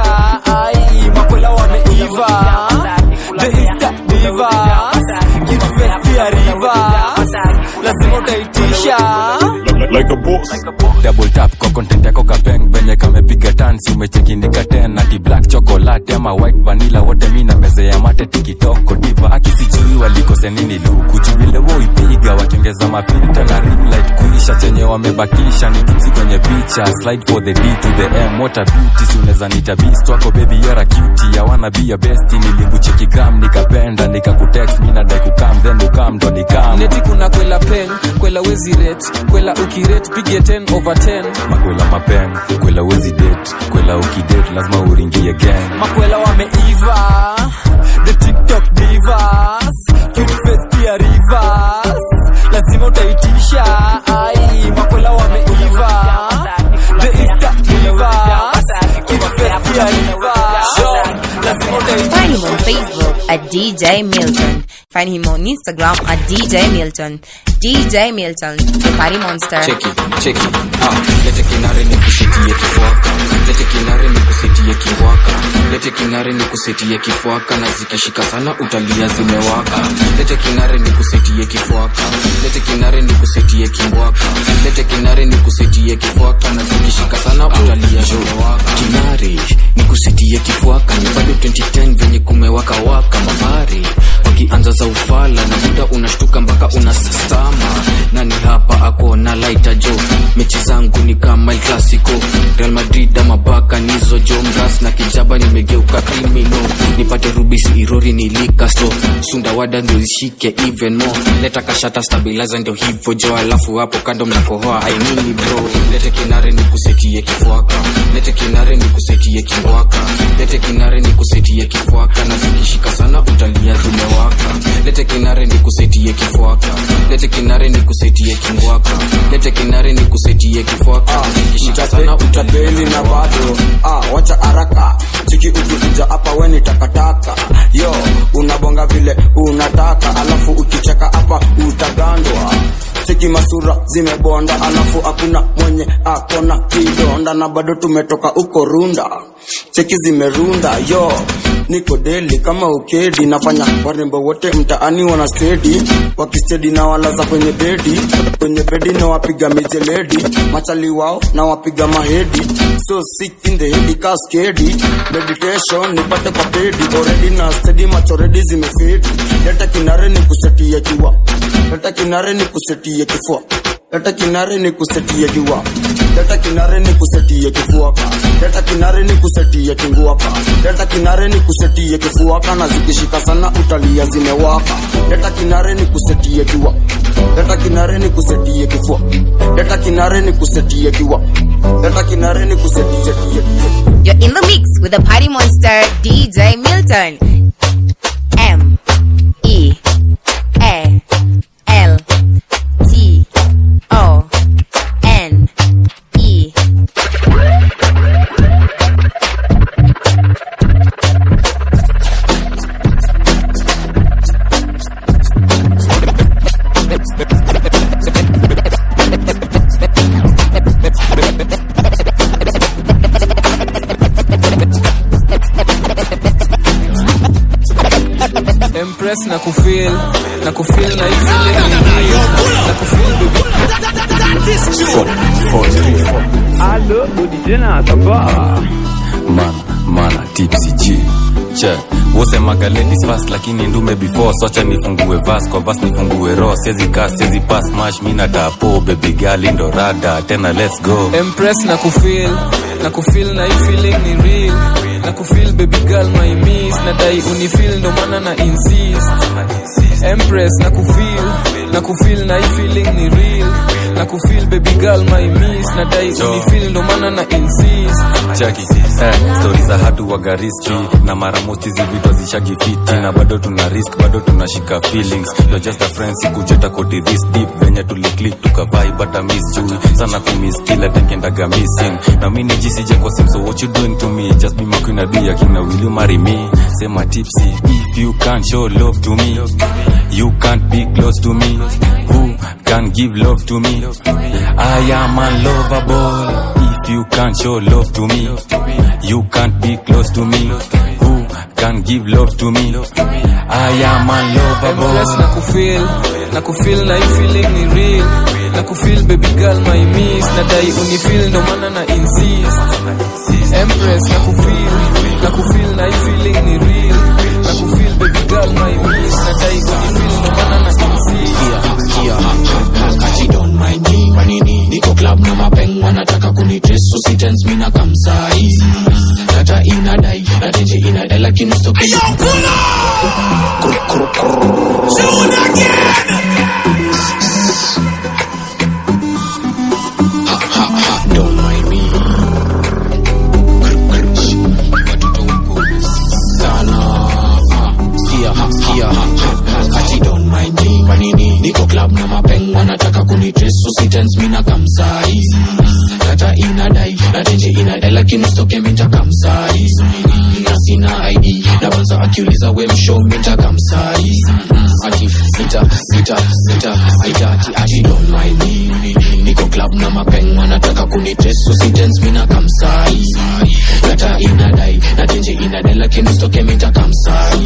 ai makwela wameiva the insta divas cute face pia rivers lazima utaitisha like a boss double tap kwa content yako kapeng venye kamepiga tansi umechekinika ten ati black chocolate ama white vanilla wote mi na meze ya mate tikitoko diva akisijui walikose nini luku juvile woipiga wakiongeza mafilta na ring light kuisha chenye wamebakisha ni kipsi kwenye picha slide for the d to the m what a beauty si unaweza nita beast wako baby yara cutie ya wanna be your bestie nilikucheki gram nikapenda nikakutext mi nadai kukam then ukam ndo nikam neti kuna kwela pen kwela wezi ret kwela ukiret pige 10 over 10 makwela mapen kwela wezi det kwela ukidet lazima uringie gang makwela wameiva the tiktok divas cute face pia rivers lazima utaitisha ai makwela wameiva the insta divas cute face pia rivers lazima Find him on Facebook at DJ Milton. Find him on Instagram at DJ Milton. DJ Milton, the party monster. cheki cheki ah, lete kinare ni kusetie kifuaka lete kinare ni kusetie kiwaka lete kinare ni kusetie kifuaka na zikishika sana utalia zimewaka lete kinare ni kusetie kifuaka lete kinare ni kusetie kiwaka lete kinare ni kusetie kifuaka na zikishika sana utalia zimewaka kinare ni kusetie kifuaka ni bado 2010 venye kumewaka waka mabari wakianza za ufala na muda unashtuka mpaka unastama nani hapa ako na laita jo mechi zangu ni kama el clasico real madrid ama baka nizo jo mras na kijaba nimegeuka krimino nipate rubisi irori nilikasto sundawada ndio zishike even more leta kashata stabilizer ndio hivyo jo alafu hapo kando mnakohoa ainini bro lete kinare ni kusetie kifuaka lete kinare ni kusetie kiwaka lete kinare ni kusetie kifuaka na zikishika sana utalia zimewaka lete kinare ni kusetie kifuaka lete kinare ni kusetie kingwaka lete kinare ni kusetie kifuaka zikishika sana utalia utapeli na bado ah, wacha haraka chiki ukikuja hapa we ni takataka yo unabonga vile unataka alafu ukicheka hapa utagandwa cheki masura zimebonda alafu hakuna mwenye akona kidonda na bado tumetoka uko runda cheki zimerunda yo niko deli kama ukedi nafanya warembo wote mtaani wana stedi wakistedi na walaza kwenye bedi kwenye bedi na wapiga mijeledi machali wao na wapiga mahedi so sick in the head kaskedi meditation nipate kwa pedi already na stedi macho redi zimefedi leta kinare ni kusetia jua leta kinare ni kusetia kifua leta kinare ni kusetia jua leta kinare ni kusetia kifuaka leta kinare ni kusetia kinguaka leta kinare ni kusetia kifuaka na zikishika sana utalia zimewaka leta kinare ni kusetia jua leta kinare ni kusetia kifua leta kinare ni kusetia jua leta kinare ni kusetia You're in the mix with the party monster DJ Milton. M E A L T O N E. Empress na kufeel na kufeel na hizi zile nini na kufeel baby Allo, DJ Nasaba. mana mana tipsy g che wosemaga ladies fast lakini ndume before socha nifungue vas kwa vas nifungue ro sezi kas sezi pass mash mina tapo baby girl ndo rada tena let's go Empress na kufeel na kufeel na hii feeling ni real na kufeel baby girl my miss na dai unifeel ndo maana na insist Empress na kufeel na kufeel na hii feeling ni real na kufeel baby girl my miss na dai unifeel ndo maana na insist chaki eh, stori za hatu waga riski na mara most hizi vitu zishagifiti na bado tuna risk bado tunashika feelings you're just a friend sikujeta kodi this deep venye tuliclick tukavai but I miss chui sana kumiss kila tekendaga missing na mimi nijisije kwa sim so what you doing to me just be my queen I'll be your king now will you marry me sema tipsy if you can't show love to me you can't be close to me who can give love to me I am unlovable if you can't show love to me you can't be close to me who can give love to me I am unlovable Empress na kufeel na kufeel na hii feeling ni real na kufeel baby girl my miss na dai unifeel ndo maana na insist Empress na kufeel na kufeel na hii feeling ni real na kufeel baby girl my miss na dai unifeel ndo maana na insist Ati don't mind me manini niko club na mapeng wanataka kunitres so si tense mina kamsai data inadai na tenje inadai lakini stoke don't mind me sana ah, sikia sikia ati don't mind me manini niko club na mapeng wanataka kunitres so si tense mina kamsai data inadai na tenje inadai lakini stoke minta kamsai na sina id na banza akiuliza we msho minta kamsai ati mita mita mita aita ati ati don't mind me niko club na mapeng wanataka kunitres so si tense mina kamsai data inadai na tenje inadai lakini stoke minta kamsai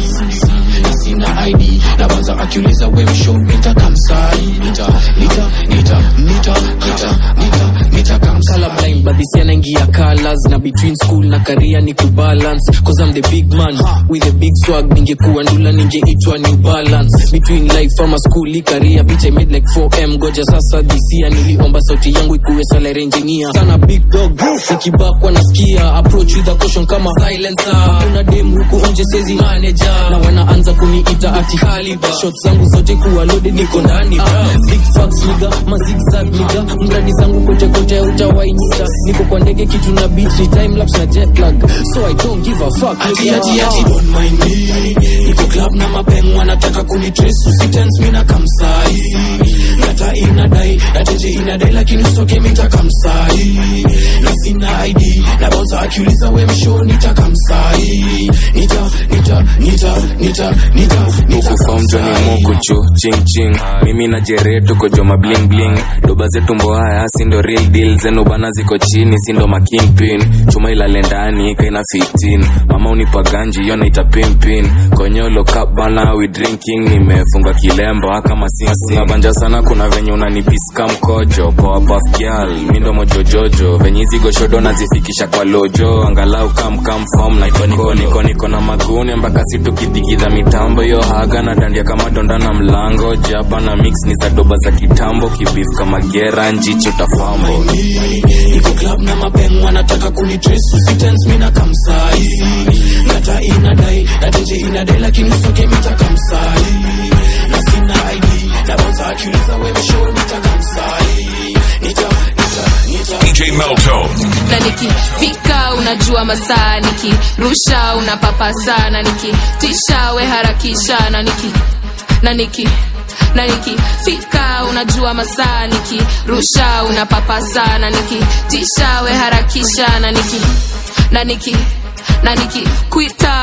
na sina id na banza akiuliza we msho minta kamsai nita nita nita nita nita nita nita kamsai colorblind but this yanaingia colors na between school na career ni kubalance cause I'm the big man with a big swag ningekuwa ndula ningeitwa new balance between life ama school i career bitch I made like 4m goja sasa this year niliomba sauti yangu ikuwe salary engineer sana big dog nikibakwa nasikia approach with a caution kama silencer kuna dem huku nje sezi manager na wanaanza kuniita ati caliber shots zangu zote kuwa loaded niko ndani bra big facts niga mazigzag niga mradi zangu kote kote utawainita niko kwa ndege kitu na beat ni time lapse na jet lag so I don't give a fuck ati nigga. ati ati don't mind me niko club na mapeng wanataka kunitrace usitense mina kamsai data inadai nateje inadai lakini usoke mita kamsai na sina id na bonza akiuliza we msho nita kamsai nita nita nita nita nita nita ukufamjoni mukuchu ching ching mimi na jere tuko joma bling bling doba zetu mbohaya sindo real deal zenu bana ziko chini sindo makingpin chuma ilale ndani kaina 15 mama unipa ganji yo naita pimpin konyolo cup bana we drinking nimefunga kilemba kama sisi unabanja sana kuna venye unanipiska mkojo poa puff girl mindo mojojojo venye hizi goshodo nazifikisha kwa lojo angalau kam kam form na iko niko niko niko na maguni mpaka situkidigidha mitambo yo haga na dandia kama donda na mlango jaba na mix ni za doba za kitambo kibif kama gera njicho tafambo niko club na mapeng wanataka kunitrace usitense mina kamsai data inadai nateje inadai lakini usoke mita kamsai na sina id na bonza akiuliza we msho nita kamsai nita nita nita DJ Melto. na nikifika unajua masaa nikirusha unapapa sana nikitisha we harakisha na niki na niki na nikifika unajua masaa nikirusha unapapa sana nikitisha we harakisha na niki na niki na nikikwita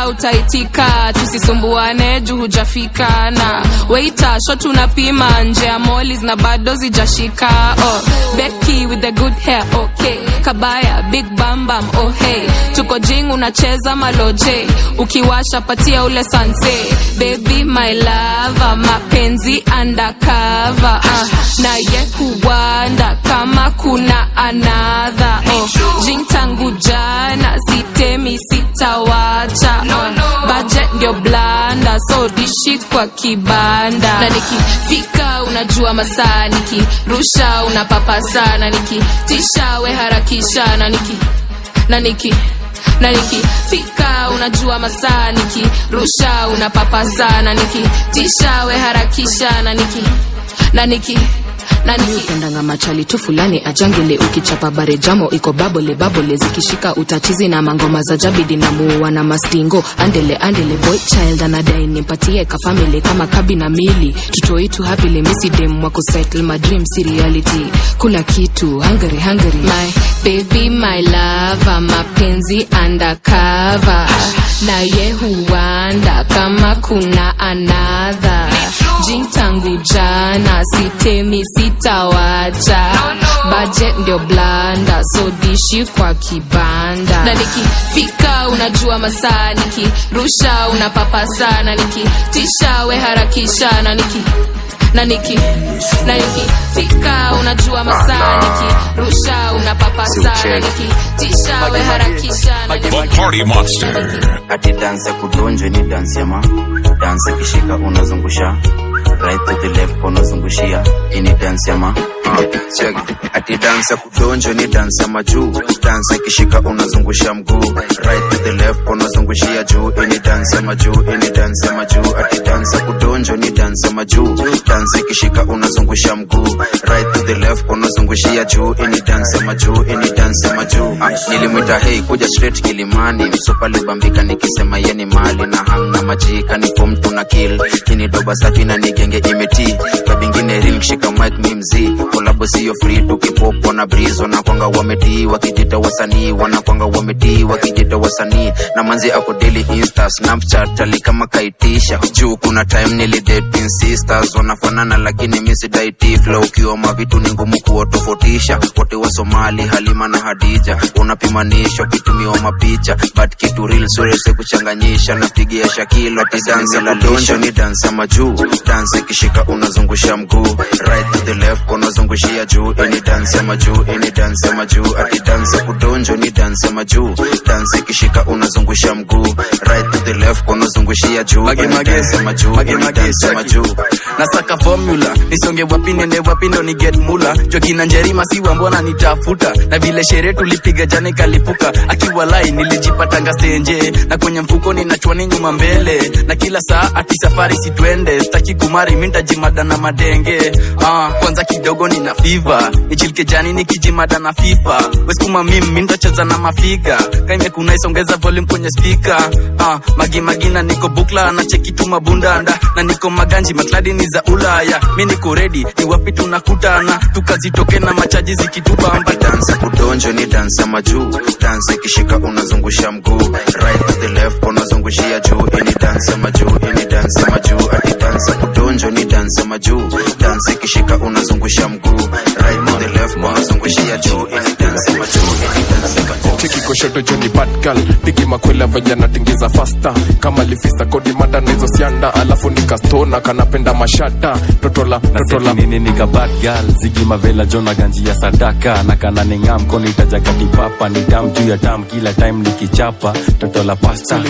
pia utaitika tusisumbuane juu hujafika na weita sho tunapima nje ya molis na bado zijashika oh, beki with the good hair okay kabaya big bambam oh hey tuko jing unacheza maloje ukiwasha patia ule sanse baby my lava mapenzi undercover uh, na ye huwanda kama kuna anadha oh, jing tangu jana sitemi sitawacha oh, budget ndio blanda so dishi kwa kibanda na nikifika unajua masaa nikirusha unapapasa na nikitisha we harakisha na niki na niki na nikifika unajua masaa nikirusha unapapasa na nikitisha we harakisha na niki na niki upendanga machali tu fulani ajangele ukichapa bare jamo iko babole babole zikishika utatizi na mangoma za jabidi na muua na mastingo andele andele boy child anadai nimpatie kafamili kama kabi na mili tutoitu hapili misidem wako settle my dream si reality kula kitu hungry hungry my baby my lava mapenzi undercover na ye huanda kama kuna anadha jing tangu jana sitemi sitawacha budget ndio blanda so dishi kwa kibanda na nikifika unajua masaa nikirusha unapapasa na nikitisha we harakisha na niki na niki na nikifika unajua masaa nikirusha unapapasa na nikitisha we harakisha na niki The Party Monster. ati dansi ya kudonjwe ni dansi ama dansi kishika unazungusha right to the left unazungushia ini dansi ama Ah, check. ati dansi ya kudonjwe ni dansi ama juu dansi kishika unazungusha mguu right to the left unazungushia juu ini dansi ama juu ini dansi ama juu ati dansi ya kudonjwe ni dansi ama juu dansi kishika unazungusha mguu right to the left unazungushia juu ini dansi ama juu ini dansi ama juu Ah, nilimwita hei kuja straight kilimani msupa libambika nikisema yeni mali na hamna majika ni fom tuna kill kini doba safi na nigenge imeti kabingine real kishika mic mi mzii kolabo sio free tukipopo na breeze wanakwanga wametii wakijita wasanii wanakwanga wametii wakijita wasanii na manzi ako daily insta snapchat ali kama kaitisha juu kuna time nilidating sisters wanafanana lakini misidaiti flow ukiwa mavitu ni ngumu kuwatofautisha wote wa somali halima na hadija unapimanisha ukitumiwa mapicha but kitu real surese kuchanganyisha napigia shakilo tidansi la donjo ni dansi ama juu dansi ikishika unazungusha mguu right to the left unazungushia juu ini dansi ama juu ini dansi ama juu ati dansi ya kudonjo ni dansi ama juu dansi ikishika unazungusha mguu right to the left unazungushia juu ini dansi ama juu ini dansi ama juu nasaka formula nisonge wapi nende wapi ndo ni get mula jokina njerima siwa mbona nitafuta na vile sherehe tulipiga jana ikalipuka akiwa lai nilijipatanga stenje na kwenye mfuko ninachwani nyuma mbele na kila saa ati safari sitwende staki kumari mintajimada na madenge ah, kwanza kidogo nina fiva nichilike jani nikijimada na fifa weskuma mim mintacheza na mafiga kaimekuna isongeza volume kwenye spika ah, magimagina niko bukla na chekitu mabundanda na niko maganji makladi ni za ulaya mi niko redi ni wapi tunakutana tukazitoke na machaji zikitubamba dansi ya kudonjo ni dansi ama juu dansi ikishika unazungusha mguu right to the left unazungushia juu ini dansi ama juu ini dansi ama juu ati dansi ya kudonjo ni dansi ama juu dansi ikishika unazungusha mguu right to the left unazungushia juu ini dansi ama juu ini dansi ama juu cheki koshoto joni badgal pigi makwela venye natingiza fasta kama lifisa kodi mada na hizo sianda alafu nikastona kanapenda mashata totola totola nini nika bad girl zigi mavela jona ganji ya sadaka na kana ninga mkono itajaga kipapa ni dam juu ya dam kila time nikichapa totola pasta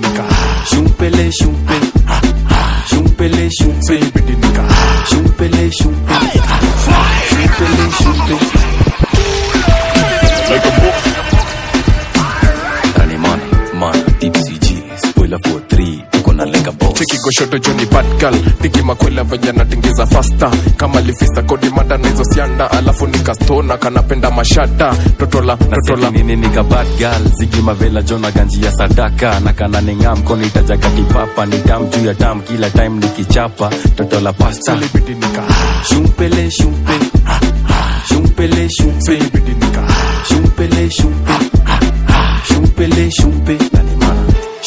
shumpele shumpe shumpele shumpe shumpele shumpe shumpele shumpe Rani man, man, tipsy G, spoiler for three, tuko na lenga boss. cheki koshoto joni badgal pigi makwela venye natingiza fasta kama lifisa kodi mada na hizo sianda alafu nikastona kanapenda mashata totola totola nini nika bad girl zigi mavela jona ganji ya sadaka na kana ninga mkono itajaga kipapa ni dam juu ya dam kila time nikichapa totola pasta shumpele shumpe shumpele shumpe shumpele shumpe shumpele shumpe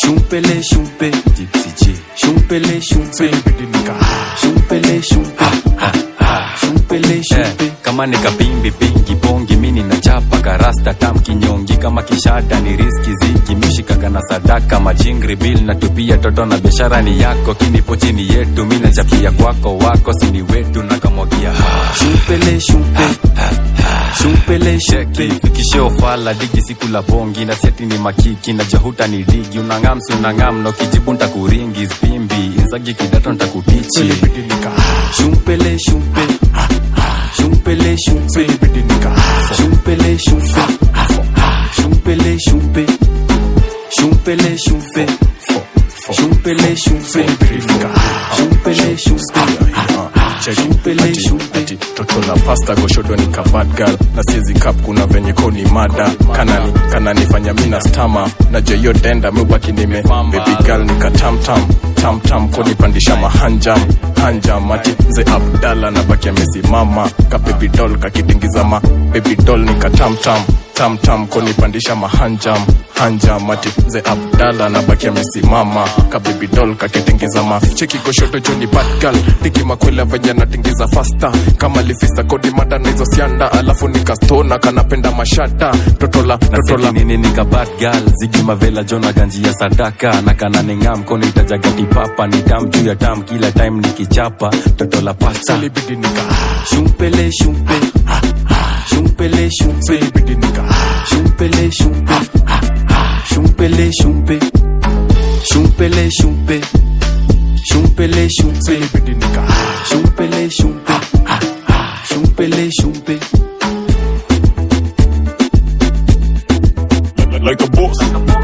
shumpele shumpe Gypsy J shumpele shumpe shumpele shumpe shumpele shumpe kama ni kapimbi pingi bongi mini na chapa karasta tam kinyongi kama kishada ni riski ziki mishikaka na sadaka majingri bil na tupia toto na biashara ni yako kinipo chini yetu mi nachapia kwako wako sini wetu na kamwagia shumpele shumpe shumpele sheki fikishe ofala digi siku la bongi na seti ni makiki na jahuta ni digi unangam si unangam no kijibu ntakuringi spimbi inzagi kidato ntakutichi shumpele shumpe shumpele shumpe shumpele shumpe shumpele shumpe shumpele shumpe shumpele shumpe shumpele shumpe shumpele shumpe toto la pasta goshodo ni kabad girl na siezi kap kuna venye ko ni mada kanani kananifanya mina stama na jeyo denda mubaki nime baby girl ni katamtam tamtam konipandisha mahanjam hanjam ati mze abdala na baki amesimama ka baby doll kakitingiza ma baby doll ni katamtam tamtam konipandisha mahanjam hanjam ati mze abdala na baki amesimama ka baby doll kakitingiza ma cheki goshodo joni bad girl tiki makwela venye natingiza fasta kama lifista kodi mada na hizo sianda alafu nikastona kanapenda mashata totola totola nini nika bad girl zigi mavela jona ganji ya sadaka na kana ningam koni itajagati papa ni tam juu ya tam kila time nikichapa toto la pasta ilibidi nika shumpele shumpe shumpele shumpe ilibidi nika shumpele shumpe shumpele shumpe shumpele shumpe shumpele shumpe ilibidi nika shumpele shumpe shumpele shumpe like a boss